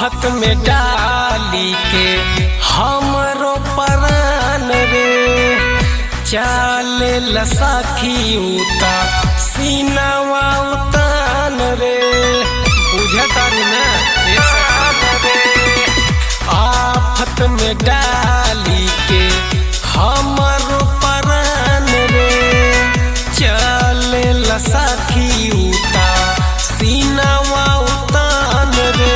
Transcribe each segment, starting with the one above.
आफत में डाली के हमरो परान रे चाले लसाखी उता सीनावा उतान रे बुझतारी ना रे सखान रे आफत में डाली के हमरो परान रे चले लसाखी उता सीनावा उतान रे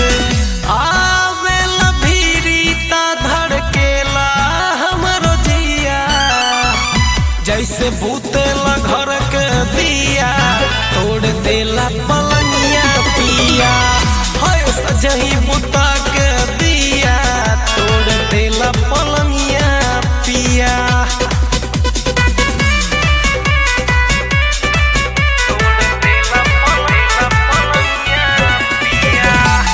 आवेला भीरीता धड़केला हमरो जिया जैसे भूतेला घर के दिया तोड़ देला पलंगिया पिया हाय सजही बुता के दिया तोड़ देला पलंगिया पिया तोड़ देला पलंगिया पलंगिया पिया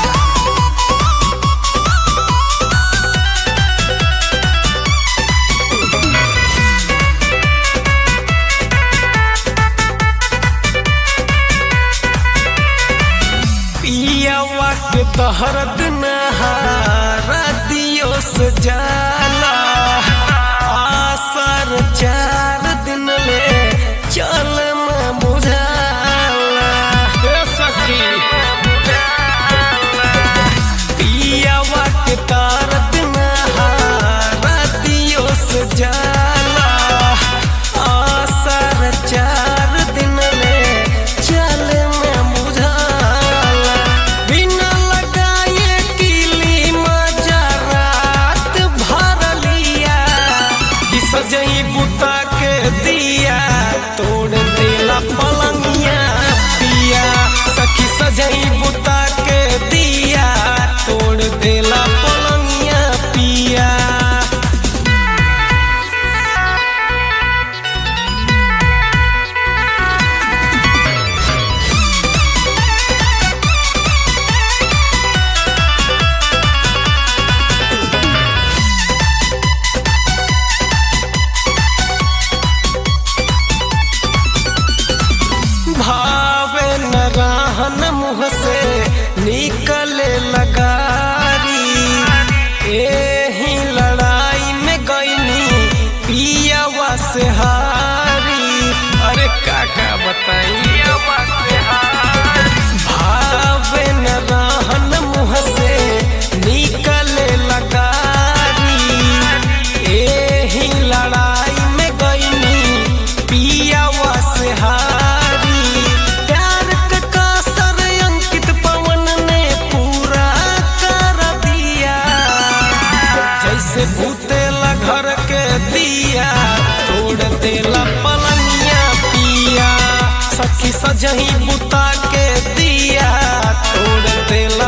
पियावा के तहरत नहारा दियो से जाला आसर चार दिन ले चल में बुझाला ए सखी पियावा के तारत नहारा दियो से जाला आसर चार दिन ले चल में बुझाला बिना लगाए किली मजा रात भर लिया कि सजई बुता के दिया तोड़ देला पलंगिया पिया सखी सजई बुता के दिया तोड़ देला पलंगिया पिया भावे न रहन मुँह से निकले लगारी एही लड़ाई में गईनी पियावा से हारी अरे काका बताई भावे न रहन मुँह से निकले लगारी एही लड़ाई में गईनी पियावा से हारी प्यार के कासर अंकित पवन ने पूरा कर दिया जैसे भूतेला घर के दिया तोड़ देला पलंगिया पिया सखी सजही बुता के दिया तोड़ देला